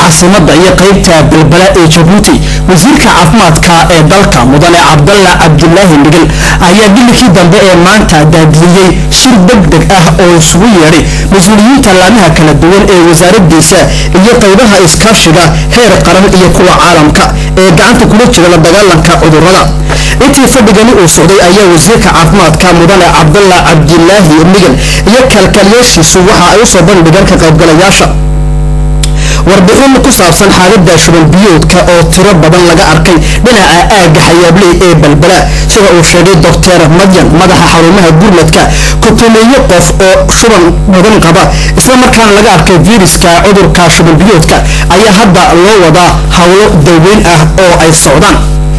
caasimadda iyo qaybta balbala ee jabuuti wasiirka caafimaadka ee dalka mudane cabdalla cabdulaahi migel ayaa bilikii dambe ee maanta daadiyey shir degdeg ah oo isugu yeedhay mas-uuliyiinta laamaha kala duwan ee wasaaradiisa iyo qaybaha iskaashiga heer qaran iyo kuwa caalamka ee gacanta kula jira la dagaalanka cudurrada intii fadhigani uu socday ayaa wasiirka caafimaadka mudane cabdalla cabdilaahi migel iyo kalkaaliyaashiisu waxa ay usoo bandhigeen ka qaybgalayaasha warbixin ku saabsan xaalada shuban biyoodka oo tiro badan laga arkay dhinaca aagga xayaabley ee balbala sida uu sheegay doctor madyan madaxa xarumaha gurmadka kutumeeyo qof oo shuban badan qaba isla markaana laga arkay viruska cudurka shuban biyoodka ayaa hadda loo wadaa howlo daweyn ah oo ay socdaan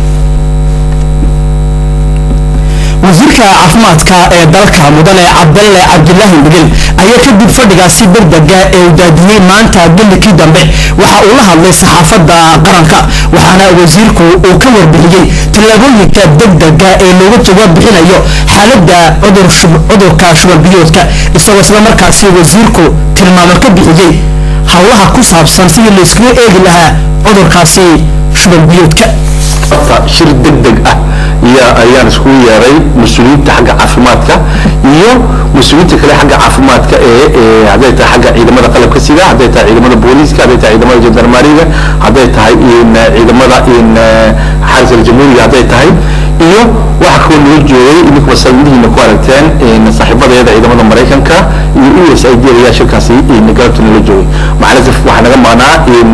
wasiirka caafimaadka ee dalka mudane cabdalle cabdilaahi migel ayaa kadib fadhigaasi degdega ee uu daadiyey maanta bilikii dambe waxa uu la hadlay saxaafadda qaranka waxaana wasiirku uu ka warbixiyey tallaabooyinka degdega ee looga jawaab bixinayo xaaladda cudurka shubanbiyoodka isagoo isla markaasi wasiirku tilmaamo ka bixiyey howlaha ku saabsan sidii layskaga eegi lahaa cudurkaasi shubanbiyoodka shir degdeg ah ayaan iskugu yeeray mas-uuliyiinta xagga caafimaadka iyo mas-uuliyiinta kale xagga caafimaadka ee hadday tahay xagga ciidamada qalabka sida hadday tahay ciidamada booliiska hadday tahay ciidamada jandarmaariga hadday tahay ciidamada xaris aljamhuuriga hadday tahay iyo waxa kaloo nala joogay idinku masaajidihiina ku aragteen saaxiibadeeda ciidamada maraykanka iyo u s i d ayaa shirkaasi galabta nala joogay macalisaf waxaa naga maqnaa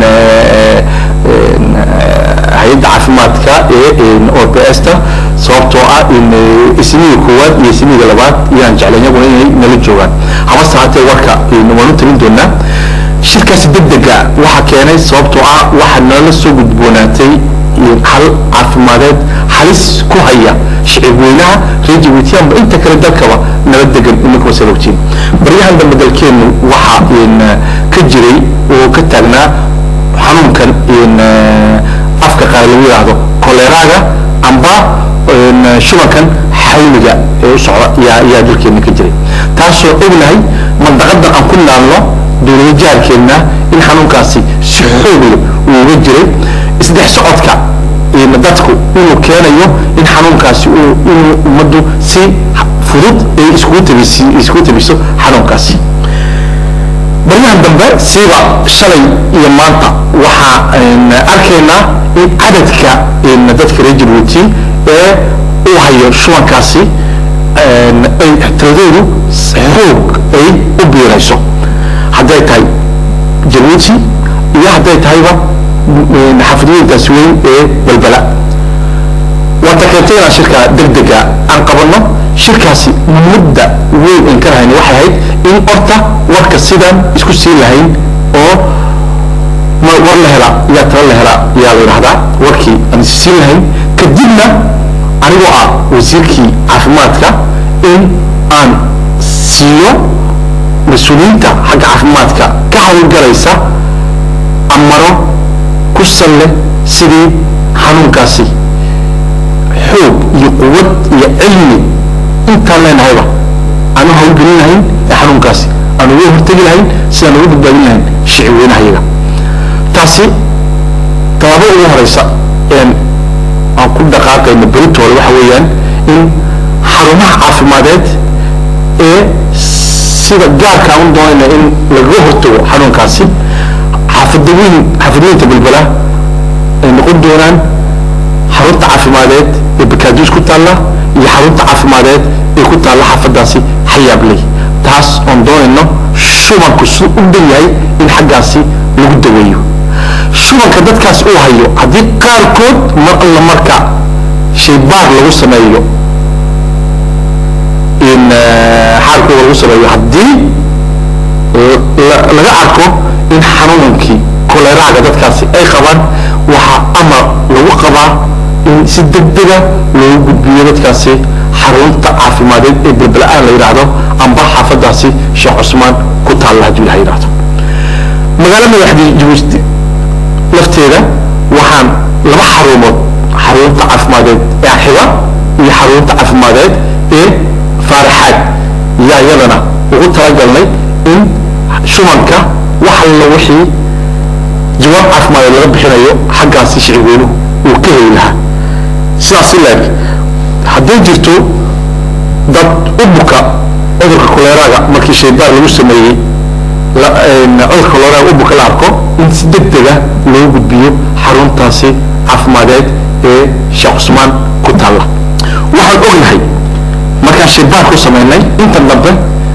hay-adda caafimaadka ee ops-ta sababtoo ah isniga koowaad iyo isniga labaad yaan jeclay iyaguna inay nala joogaan habase haatee warka waanu talin doonaa shirkaasi degdega waxaa keenay sababtoo ah waxaa nala soo gudboonaatay hal caafimadeed halis ku haya shicib weynaha reer jabuutiyaanba inta kale dalkaba nala degan ininkuwa salogtiin baryahan dambe dalkeenu waxaa ka jiray oo ka taagnaa xanuunkan afka qaar lagu yidhaahdo koleraaga amba shubankan xawliga ee u socda yaa yaa dalkeena ka jiray taasoo ognahay mandaqadan aan ku naalno dowlada jaarkeenna in xanuunkaasi si xoogle uu uga jiray isdhex socodka dadku inuu keenayo in xanuunkaasi inuu ummaddu si fudud ay iskugu tabis iskugu tabiso xanuunkaasi baryahan dambe siiba shalay iyo maanta waxaan arkaynaa in cadadka dadka reer jabuuti ee uu hayo shubankaasi ay tiradoodu xoog ay u biirayso hadday tahay jabuuti iyo hadday tahayba xaafidooyinkaasi weyn ee balbala waata keentay inaan shirka degdega aan qabanno shirkaasi mudda weyn aan ka lahayna waxay ahayd in horta warka sidaan isku siin lahayn oo war la helaa yaa tala la helaa yaa la yidhahdaa warkii aan is siin lahayn kadibna anigoo ah wasiirkii caafimaadka in aan siiyo mas-uuliyiinta xagga caafimaadka ka hawlgalaysa amaro ku salle sidii xanuunkaasi xoog iyo quwad iyo cilmi intaan leenahayba aanu hawlgelin lahayn ee xanuunkaasi aan uga hortegi lahayn sidaan uga badbaadin lahayn shicib weynahayaga taasi tallaabada ugu horeysa een aan ku dhaqaaqayno beritooda waxa weeyaan in xarumaha caafimadeed ee sida gaarka aan u doonayna in lagaga hortago xanuunkaasi xaafadaweyn xaafadooyinka balbala ay noqon doonaan xarunta caafimadeed ee bakaadus ku taalla iyo xarunta caafimadeed ee ku taalla xaafadaasi xayaabley taas oon doonayno shubanku si u dhan yahay in xaggaasi lagu daweeyo shubanka dadkaas uu hayo haddii qaarkood mar alla marka shaybaar lagu sameeyo in xaalkooda lagu sameeyo haddii laga arko in xanuunkii koleraaga dadkaasi ay qabaan waxaa amar lagu qabaa in si degdega loogu gudbiyo dadkaasi xarunta caafimadeed ee belbela-aan la yidhaahdo amba xaafadaasi sheekh cusmaan ku taalla hadduu ilaha yidhahdo magaalo madaxdii jabuuti lafteeda waxaan laba xarumood xarunta caafimadeed ee xiba iyo xarunta caafimadeed ee faaraxaad yaa iyadana ugu talagalnay in shubanka wax alla wixii jawaab jawaab caafimaad laga bixinayo xaggaasi shicib weynuhu uu ka heli lahaa sidaas si leeg hadday jirto dad u buka cudurka koleeraaga markii shaybaar lagu sameeyey cudurka koleeraaga u buka la arko in si degdega loo gudbiyo xaruntaasi caafimadeed ee sheekh cusmaan ku taalla waxaan ognahay markaan shaybaar ku samaynay intan dambe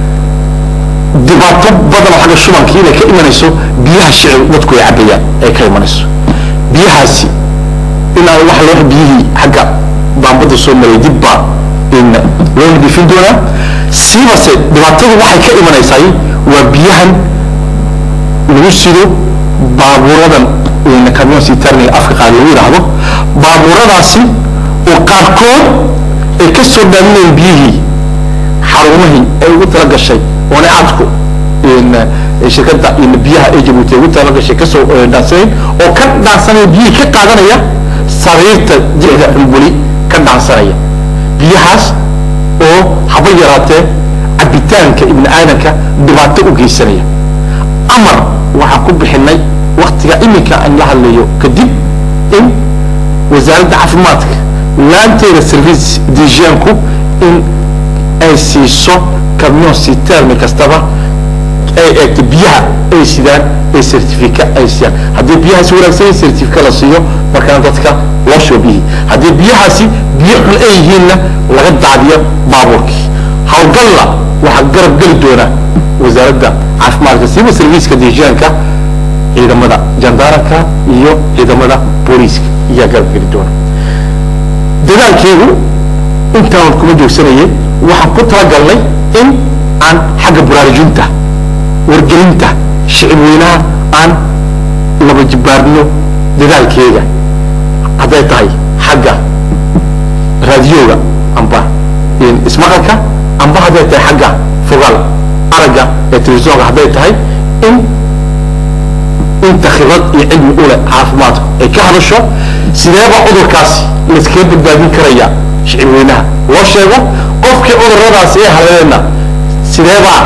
dhibaato badan oo xagga shubanka inay ka imanayso biyaha shicib dadku ay cabayaan ay ka imanayso biyahaasi inaa wax loo biyihii xagga baambada soo maray dib baa in loo nadiifin doonaa siibase dhibaatadu waxay ka imanaysaa waa biyahan lagu sido baabuuradan camion sitarniga afka qaad lagu yidhaahdo baabuuradaasi oo qaarkood ay ka soo dhaaminayeen biyihii xarumihii ay ugu tala gashay oona aadku shirkadda biyaha ee jabuuti ugu tala gashay kasoo dhaansanayn oo ka dhaansanaya biyihii ka qaadanaya sariirta jixda xumbuli ka dhaansanaya biyahaas oo haba yaraatee cabitaanka ibni aadanka dhibaato u geysanaya amar waxaan ku bixinay waktiga iminka aan la hadlayo kadib in wasaaradda caafimaadka laanteeda service dijianku in ay siiso camion sitermi kastaba ay eegto biyaha ay sidaan ay certifica ay siiyaan haddii biyahaasi wanaagsan yihin certifica la siiyo markaana dadka loo shubo biyihii haddii biyahaasi biyo xun ay yihiinna laga daadiyo baabuurkii hawlgalla waxaa garab geli doona wasaaradda caafimaadka siiba serviiska dijianka ciidamada jandaranka iyo ciidamada booliiska ayaa garab geli doona dadaalkeedu intaan kuma joogsanayay waxaan ku talagalnay in aan xagga baraarujinta wargelinta shicib weynaha aan laba jibaarno dadaalkeega hadday tahay xagga raadiyoga amba ismaqalka amba hadday tahay xagga fogaal aragga ee telefisonka hadday tahay in inta khibrad iyo cilmi u leh caafimaadku ay ka hadasho sideeba cudurkaasi layskaga badbaadin karaya shicib weynaha loo sheego qofkii cuduradaasi ee haleelena sideebaa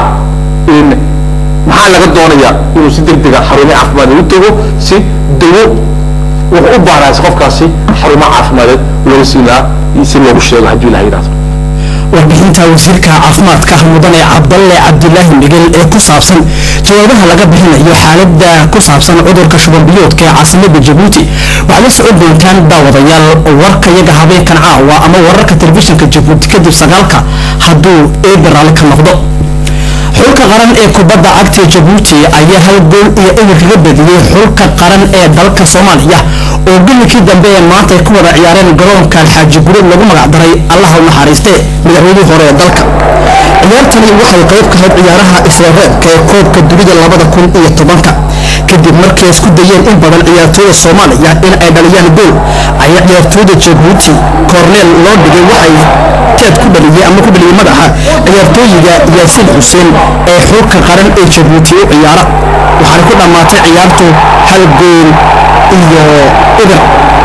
maxaa laga doonayaa inuu si degdega xarumo caafimaad ugu tago si dawo wuxuu u baahnaas qofkaasi xarumo caafimadeed looga siin lahaa si loogu sheego haddii ilaha yidhahdo warbixinta wasiirka caafimaadka mudane cabdalle cabdulaahi migel ee ku saabsan jawaabaha laga bixinayo xaalada ku saabsan cudurka shubanbiyoodka ee caasimada jabuuti waxaad la socon doontaan daawadayaal warka yaga habeenkan caawa ama wararka telefishinka jabuuti kadib sagaalka hadduu eeber raalli ka noqdo xulka qaran ee kubadda cagta jabuuti ayaa hal gool iyo eber kaga badiyey xulka qaran ee dalka soomaaliya oo gillikii dambe ee maanta ay ku wada ciyaareen garoonka alxaaji gureed lagu magacdaray allaha u naxariiste madaxweynihii hore ee dalka ciyaartani waxay qayb ka hayd ciyaaraha isreereebka ee koobka dunida labada kun iyo tobanka kadib markay isku dayeen in badan ciyaartooyda soomaaliya in ay dhaliyaan gool ayaa ciyaartooyda jabuuti korneel loo dhigay waxay teed ku dhaliyey ama ku dhaliyey madaxa ciyaartooyiga yaasiin xuseen ee xulka qaran ee jabuuti u ciyaara waxaana ku dhammaatay ciyaartu hal gool iyo eber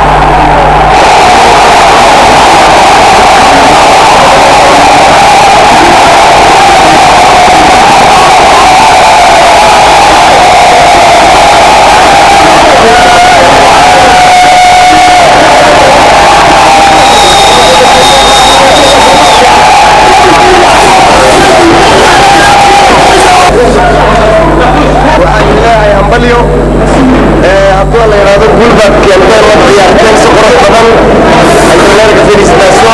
waxaan ilaahay hambalyo hadduu la yidhaahdo guulbaad keenteen oo ciyaarteen si qurux badan ayuleerka felicitation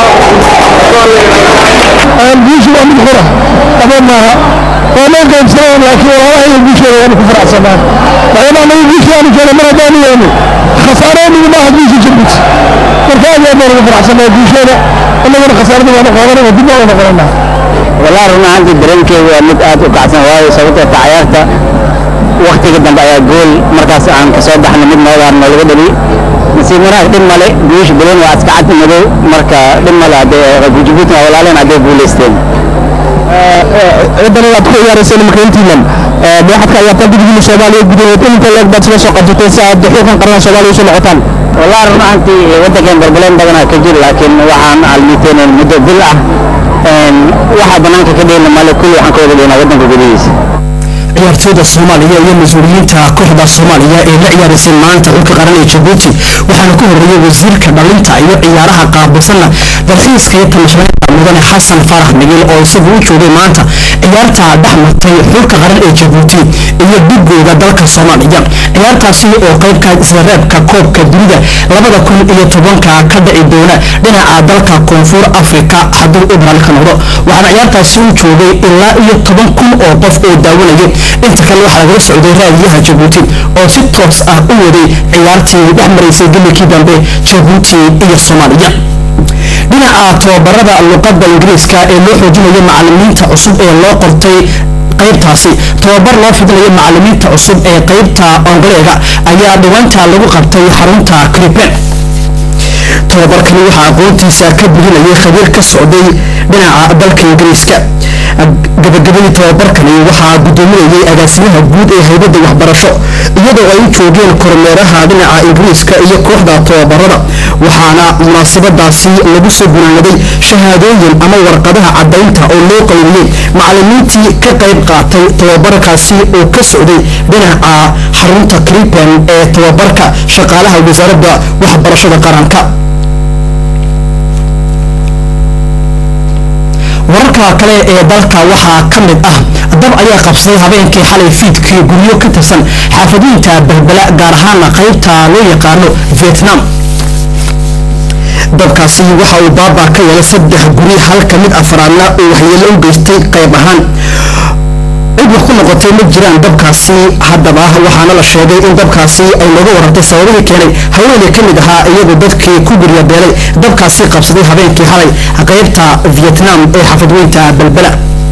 guushu waa mid qura aba maaha waa noo qaybsaneen laakiin walaalaha iyo guushooda waanu ku faraxsanaan maadaama anagu guushii aanu keena mar haddaanu yeelno khasaareennigu maaha guusha jabuuti marka aad iyo aad baan ugu faraxsanaa guushooda annaguna khasaarada waanu qaadanayna dib baan u noqonanaa والله run ahaantii dareenkeyga waa mid aad u kacsan waayo sababtoo ta cayaarta waktiga dambe ayaa gool markaas aan kasoo baxna mid noogaar noolaga dhali nasiib wanaag dhib male guusha badan waa iska cad madow marka dhib male haddee jabuuti waa walaaleen hadday guulaysteen ciidan aad ku ciyaarayseen marka intiinan waxaad ka ciyaartaan gudigii soomaaliya gudaheed inta leeg baad sila soo qabsatay si aad xulkan qaranka soomaaliya usoo noqotaan والله run ahaantii waddankan barbaleen badanaa ka jir laakiin waxaan almiteen muddo bil ah waxa banaanka ka dhehna male kulli waxaan ka wada dhehnaa waddanka gudihiisa ciyaartooyda soomaaliya iyo mas-uuliyiinta kooxda soomaaliya ee la ciyaaraysay maanta xulka qaran ee jabuuti waxaana ku horeeyay wasiirka dhalinta iyo ciyaaraha qaabilsanna dalxiiska iyo tamashabeynta mudane xasan farax migil oo isagu u joogay maanta ciyaarta dhex martay xulka qaran ee jabuuti iyo dhigooda dalka soomaaliya ciyaartaasi oo qaybka isreebka koobka dunida labada kun iyo tobanka ka dhici doona dhinaca dalka koonfur afrika hadduu ibraal ka noqdo waxaana ciyaartaasi u joogay ilaa iyo toban kun oo qof oo daawanaya inta kale waxaa lagala socday raadiyaha jabuuti oo si toos ah u waday ciyaartii dhex maraysay gelikii dambe jabuuti iyo soomaaliya dhinaca tababarada luqadda ingiriiska ee loo xoojinayo macalimiinta cusub ee loo qortay qaybtaasi tababar loo fidinayo macalimiinta cusub ee qaybta ongoleega ayaa dhawaanta lagu qabtay xarunta cripen tababarkani waxaa aqoontiisa ka burinayay khabiir ka socday dhinaca dalka ingiriiska gabagabadii tababarkani waxaa gudoominayay agaasimaha guud ee haybadda waxbarasho iyadoo ay u joogeen kormeeraha dhinaca ingiriiska iyo kooxda tababarada waxaana munaasabadaasi lagu soo gunaanaday shahaadooyin ama warqadaha caddaynta oo loo qaybiyey macalimiintii ka qayb qaatay tababarkaasi oo ka socday dhinaca xarunta cripen ee tababarka shaqaalaha wasaaradda waxbarashada qaranka wararka kale ee dalka waxaa ka mid ah dab ayaa qabsaday habeenkii xalay fiidkii guryo ka tirsan xaafadooyinka balbala gaar ahaana qaybta loo yaqaano vietnam dabkaasi waxa uu baabaa ka yeelay saddex guri halka mid afraadna uu waxyeelo u geystay qayb ahaan cid wax ku noqotay ma jiraan dabkaasi haddaba waxaana la sheegay in dabkaasi ay looga warantay sababihii keenay haweeney ka mid ahaa iyagoo dadkii ku guryabeelay dabkaasi qabsaday habeenkii xalay qaybta vietnam ee xafadweynta balbala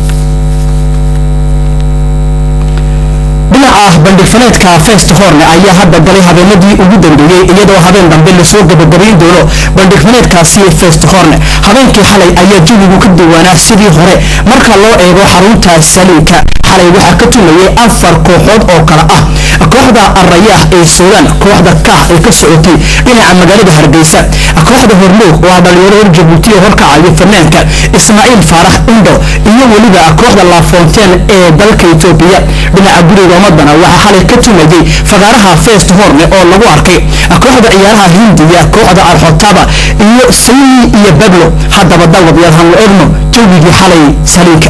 dhinaca bandhigfaneedka fest horne ayaa hadda galay habeenadii ugu dambeeyey iyadoo habeen dambe lasoo gabagabayn doono bandhigfaneedkaasi fest horne habeenkii xalay ayaa jawigu ka duwanaa sidii hore marka loo eego xarunta saliinka xalay waxaa ka tumayay afar kooxood oo kale ah kooxda arayaah ee suudaan kooxda kah ee ka socotay dhinaca magaalada hargeysa kooxda hormuug oo ah dhalinyaro reer jabuuti oo horkacayo fanaanka ismaaciil faarax indo iyo weliba kooxda lafonten ee dalka etoobiya dhinaca guriga ummadana waxaa xalay ka tumayay fagaaraha fest horne oo lagu arkay kooxda ciyaaraha hindiya kooxda alxotaba iyo sayni iyo bablo haddaba daawadayaal hanu egno jawigii xalay saliinka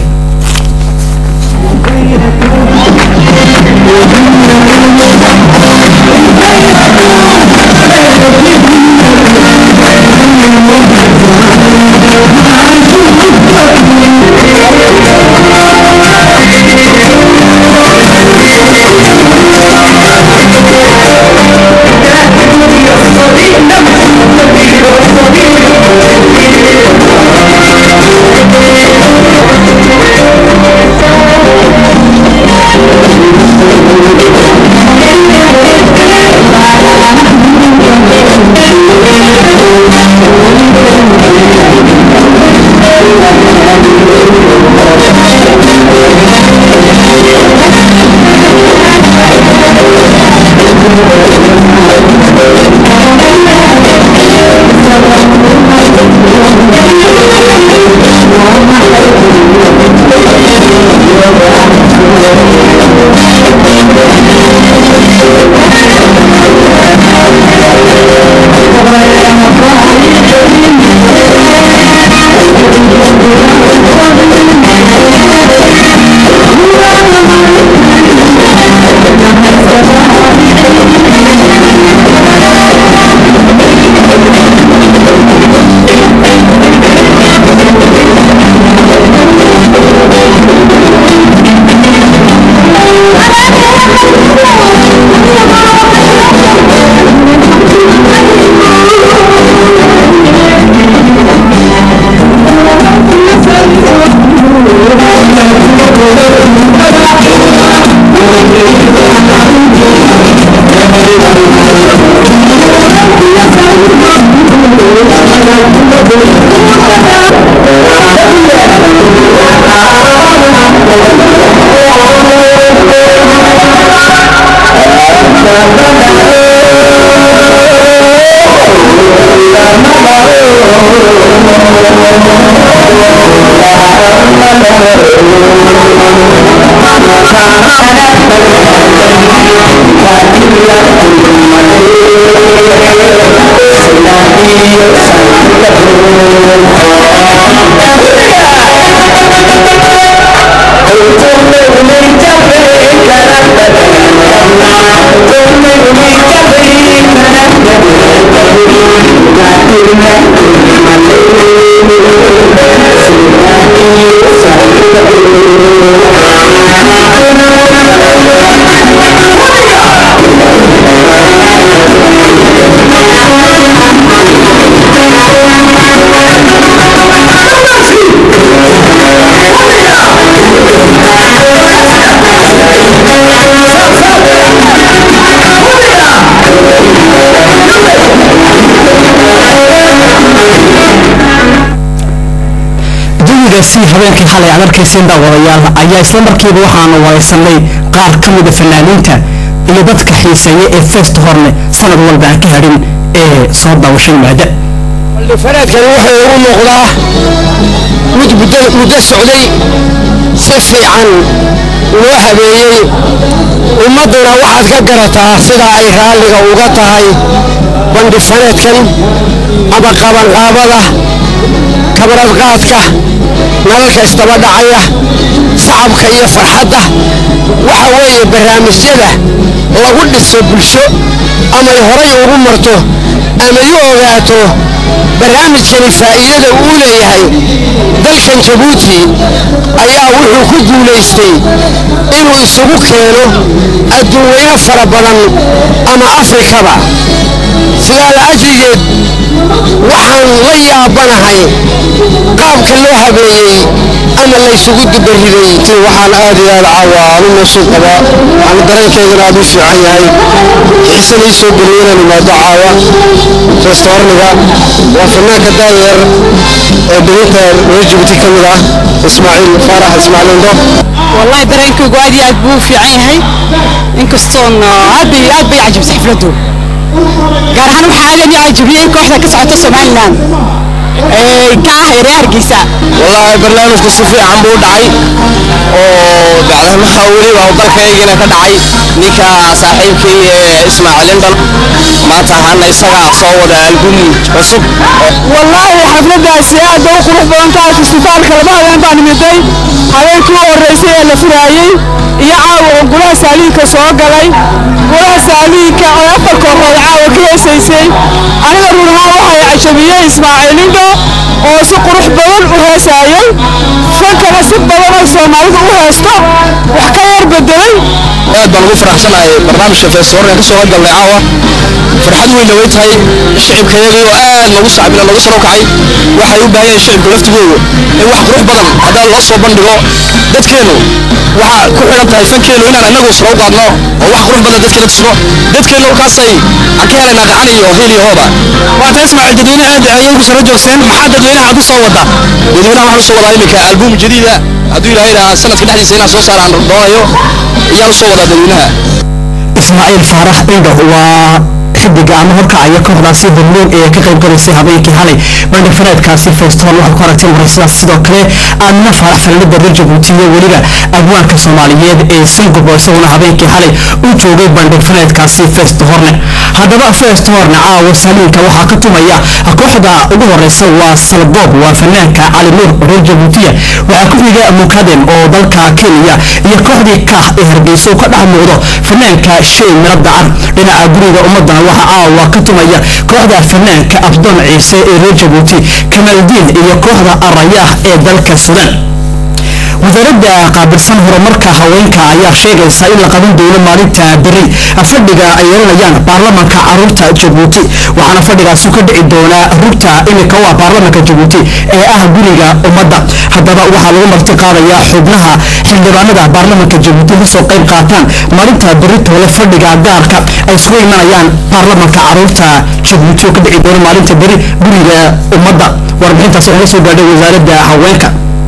Thank you. jawigaasi habeenkii xalay aad arkayseen daawadayaal ayaa isla markiiba waxaanu waraysanay qaar ka mida fanaaniinta iyo dadka xiiseeya ee feest horne sanad walba aan ka hadhin ee soo daawasho yimaada fanaadkani wuxuu ugu muuqdaa mid muddo muddo socday si fiican loo habeeyey ummadduna waxaad ka garataa sida ay raalliga uga tahay bandhi faneedkan ama qabanqaabada kabradqaadka nalalka isdaba dhacaya sacabka iyo farxadda waxa weeye barnaamijyada lagu dhiso bulsho amay horay ugu marto amay u ogaato barnaamijkani faa'iidada uu leeyahay dalkan jabuuti ayaa wuxuu ku guulaystay inuu isugu keeno adduunweyne fara badan ama afrikaba sidaa la ajrigeed waxaan la yaabanahay qaabka loo habeeyey ama laysugu dubariday waxaan aad iyo aad caawa aanu nasuub qabaa waxaana dareenkeydana aad u fiican yahay xiise lay soo geliyey inaan imaado caawa restoorniga waa fanaanka daadeer ee dawinta reer jibuuti ka mid ah ismaaciil faarax ismaaciil indo والله dareenkaygu aad iyo aad buu u fiican yahay inkastoon aad bay aad bay cajabisay xafladdu gaar ahaan waxaa aad ii cajabiyey kooxda ka socota somalilan ee ka ah reer hargeysa wallaahi barnaamijku si fiican buu u dhacay oo bacdamaha weliba uu dalkaygina ka dhacay ninka saaxiibkii ee ismaaciil indhan maanta ahaana isagaa soo wada album cusub wallaahi xafladdaasi aad bay u qurux badan tahay festifaalka laba habeen baan imiday habeenkii u horreysay ee la furaayey iyo caawa oo golaha saaliinka soo galay golaha saaliinka oo afar kooxood caawa ka heesaysay aniga run ahaan waxay cajabiyey ismaaciil indho oo si qurux badan u heesaayey fankana si badan oo soomaalidu u heesto wax ka yar bedelay aad baan ugu faraxsanahay barnaamijka feestoorka ka soo horgalnay caawa farxad weynna way tahay shicibkayagii oo aad noogu sacbina noogu saro kacay waxay u baahan yihiin shicibka laftigoodu in wax qurux badan haddaan loo soo bandhigo dadkeennu waxaa ku xidhan tahay fankeennu inaan innagu saro u qaadno oo wax qurux badan dadkeena tusno dadkeennu markaasay aan ka helaynaa gacan iyo hiil iyo hooba waata ismaaciil dadweyne aad ayay ku saro joogseen maxaa dadweynaha aad u soo wada dadweynaha waxaan u soo wadaa iminka album jadiida hadduu ilaahay idhaa sanadka dhexdiisa inaan soo saaraan doonayo iyaan u soo wadaa dadweynaha ismaaciil faarax indho waa xidiga ama horkacaya kooxdaasi hormuud ee ka qayb galaysay habeenkii xalay bandhifaneedkaasi festoon waxaad ku aragteen waraysidaas sidoo kale aadna faarax fanaanida reer jabuuti iyo weliba abwaanka soomaaliyeed ee sangobo isaguna habeenkii xalay u joogay bandhifaneedkaasi fest horne haddaba fest horne caawa saliinka waxaa ka tumaya kooxda ugu horeysa waa salboob waa fanaanka cali nuur reer jabuutiya waxaa ku xiga mukadem oo dalka kenya iyo kooxdii kaah ee hargeysa uu ka dhex muuqdo fanaanka shay miro dacar dhinaca guriga ummadana waxa caawa ka tumaya kooxda fanaanka abdoon ciise ee reer jabuuti kamaldiin iyo kooxda arayaah ee dalka sudan wasaaradda qaabilsan horumarka haweenka ayaa sheegaysa in la qaban doono maalinta beri fadhiga ay yeelanayaan baarlamanka caruurta jabuuti waxaana fadhigaasi ka dhici doonaa rugta imika waa baarlamanka jabuuti ee ah guriga ummadda haddaba waxaa lagu marti qaadayaa xubnaha xildhibaanada baarlamanka jabuuti kasoo qayb qaataan maalinta beri toole fadhiga gaarka ay isugu imanayaan baarlamanka caruurta jabuuti oo ka dhici doona maalinta beri guriga ummadda warbixintaasi waxaa ka soo gaadhay wasaaradda haweenka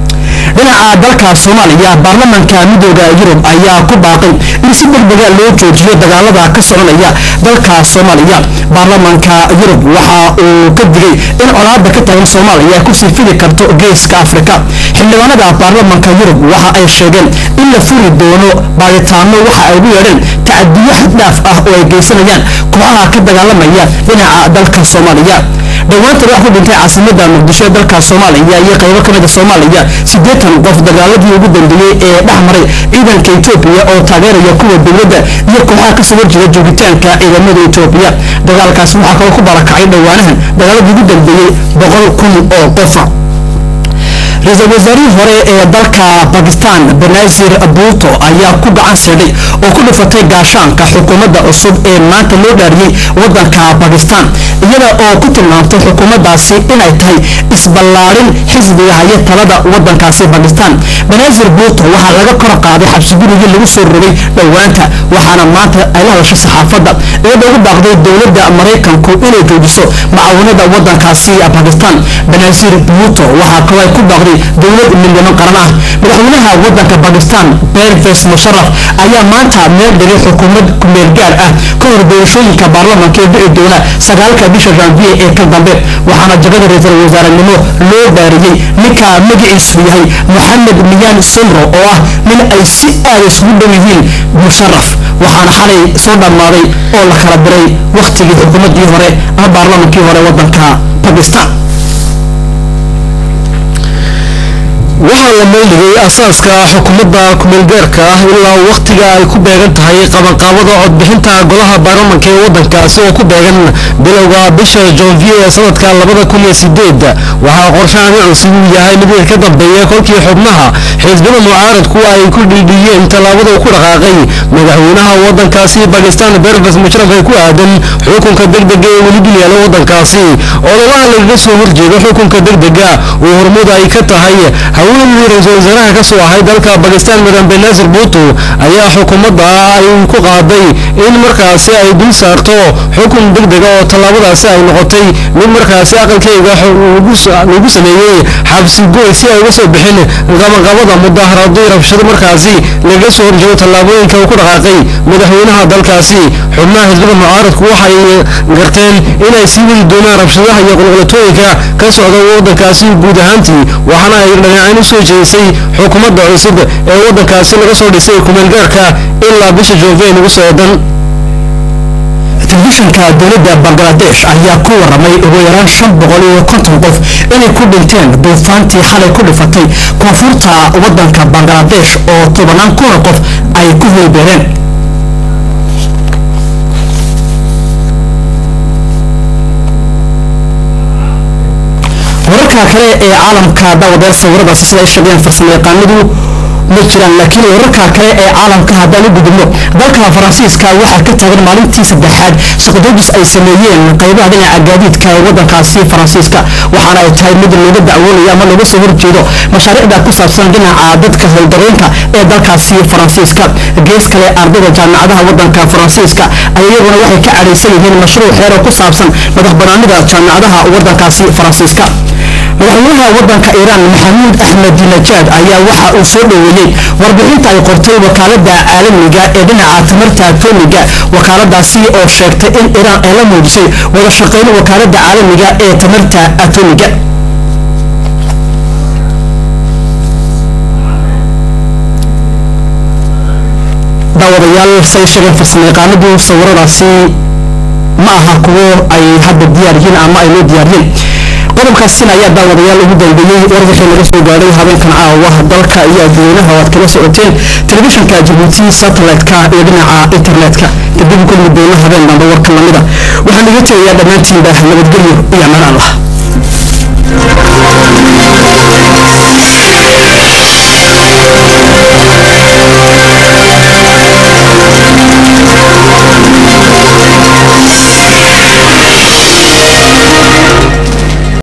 dhinaca dalka soomaaliya baarlamanka midooda yurub ayaa ku baaqay in si degdega loo joojiyo dagaalada ka soconaya dalka soomaaliya baarlamanka yurub waxa uu ka digay in colaada ka taagan soomaaliya kusii fidi karto geeska afrika xildhibaanada baarlamanka yurub waxa ay sheegeen in la furi doono baaritaano waxa ay ugu yeedheen tacadiyo xaddhaaf ah oo ay geysanayaan kooxaha ka dagaalamaya dhinaca dalka soomaaliya dhowaantan wax ku dhintay caasimada muqdisho ee dalka soomaaliya iyo qaybo ka mida soomaaliya siddeetan qof dagaaladii ugu dambeeyey ee dhex maray ciidanka etoobiya oo taageeraya kuwa dowladda iyo kooxaha kasoo horjeeda joogitaanka ciidamada etoobiya dagaalkaas waxaa kaloo ku barakacay dhowaanahan dagaaladii ugu dambeeyey boqol kun oo qofa ra-iisul wasaarihii hore ee dalka bakistan benazir buuto ayaa ku gacan siidhay oo ku dhufatay gaashaanka xukuumadda cusub ee maanta loo dhaariyey wadanka bakistan iyada oo ku tilmaamtay xukuumaddaasi inay tahay isballaadhin xisbiga haya talada wadankaasi bakistan benazir buuto waxaa laga kor qaaday xabsigurigii lagu soo rogay dhowaanta waxaana maanta ay la hadashay saxaafadda iyadoo ugu baaqday dowladda maraykanku inay joojiso macaawinada wadankaasi bakistan benazir buuto waxaa kaloo ay ku baaqday dowlad milyaman qaran ah madaxweynaha wadanka bakistan perves musharaf ayaa maanta meel dhigay xukuumad kumeel gaar ah ka hor doorashooyinka baarlamanka ee dhici doona sagaalka bisha janvier ee ka dambe waxaana jagada ra-iisul wasaarenimo loo dhaariyey ninka magaciisu yahay moxamed miyaan simro oo ah nin ay si aada isugu dhow yihiin musharaf waxaana xalay soo dhammaaday oo la kala diray wakhtigii xukuumaddii hore ama baarlamankii hore wadanka bakistan waxaa la meeldhigay asaaska xukuumadda kumeelgaarka ah ilaa wakhtiga ay ku beegan tahay qabanqaabada codbixinta golaha baarlamanka ee waddankaasi oo ku beegan bilowga bisha janvier ee sanadka labada kun iyo sideed waxaa qorshahani cusub uu yahay mid ka dambeeya kolkii xubnaha xisbada mucaaradku ay ku dhiidhiyeen tallaabada uu ku dhaqaaqay madaxweynaha waddankaasi bakistan berves musharaf ee ku aadan xukunka degdega ee weli dul yaala waddankaasi ololaha lagaga soo horjeedo xukunka degdega uu hormuud ay ka tahay haweeneydii ra-iisul wasaaraha ka soo ahay dalka bakistan madam benazir buuto ayaa xukuumadda ay ku qaaday in markaasi ay dul saarto xukun degdega oo tallaabadaasi ay noqotay mid markaasi aqalkeyga lagu sameeyey xabsi goy si ay uga soo bixin qabanqabada mudaaharadii rabshado markaasi lagaga soo horjeedo tallaabooyinka uu ku dhaqaaqay madaxweynaha dalkaasi xubnaha xisbada mucaaradku waxay garteen inay sii wadi doonaan rabshadaha iyo qulqulatooyinka ka socda waddankaasi guud ahaantii waxaana ay dhinacaan u soo jeedisay xukuumadda cusub ee waddankaasi laga soo dhisay kumeelgaarka ilaa bisha joovey nagu soo eedan telefishanka dowladda bangaladesh ayaa ku waramay ugu yaraan shan boqol iyo konton qof inay ku dhinteen duufaantii xalay ku dhifatay koonfurta wadanka bangaladesh oo tobanaan kuna qof ay ku hoybeereen wararka kale ee caalamka daawadayaal sawiradaasi sida ay sheegeen farsamayaqaanadu ma jiraan laakiin wararka kale ee caalamka haddaan u gudubno dalka faransiiska waxaa ka taagan maalintii saddexaad shaqadoojis ay sameeyeen qaybaha dhinaca gaadiidka ee wadankaasi faransiiska waxaana ay tahay mid looga dacwoonayo ama looga soo horjeedo mashaariicda ku saabsan dhinaca dadka howldareenka ee dalkaasi faransiiska gees kale ardayda jaamacadaha wadanka faransiiska ay iyaguna waxay ka cadhaysan yihiin mashruuc xeero ku saabsan madax banaanida jaamacadaha wadankaasi faransiiska madaxweynaha wadanka iiraan maxamuud axmed najaad ayaa waxa uu soo dhoweeyey warbixinta ay qortay wakaalada caalamiga ee dhinaca tamarta atomiga wakaaladaasi oo sheegtay in iiraan ay la muujisay wada shaqayn wakaalada caalamiga ee tamarta atomiga daawadayaal say sheegeen farsamayaqaanadu sawiradaasi ma aha kuwo ay hadda diyaar yihiin ama ay loo diyaariyeen qodobkaasina ayaa daawadayaal ugu dambeeyey warwixii laga soo gaadhay habeenkan caawa dalka iyo adduweynaha oo aad kala socoteen telefishinka jabuuti satellite-ka iyo dhinaca internet-ka kadib kulmi doono habeen dambe warka lamida waxaan iga tegayaa dhammaantiinba nabadgelyo iyo amaan allah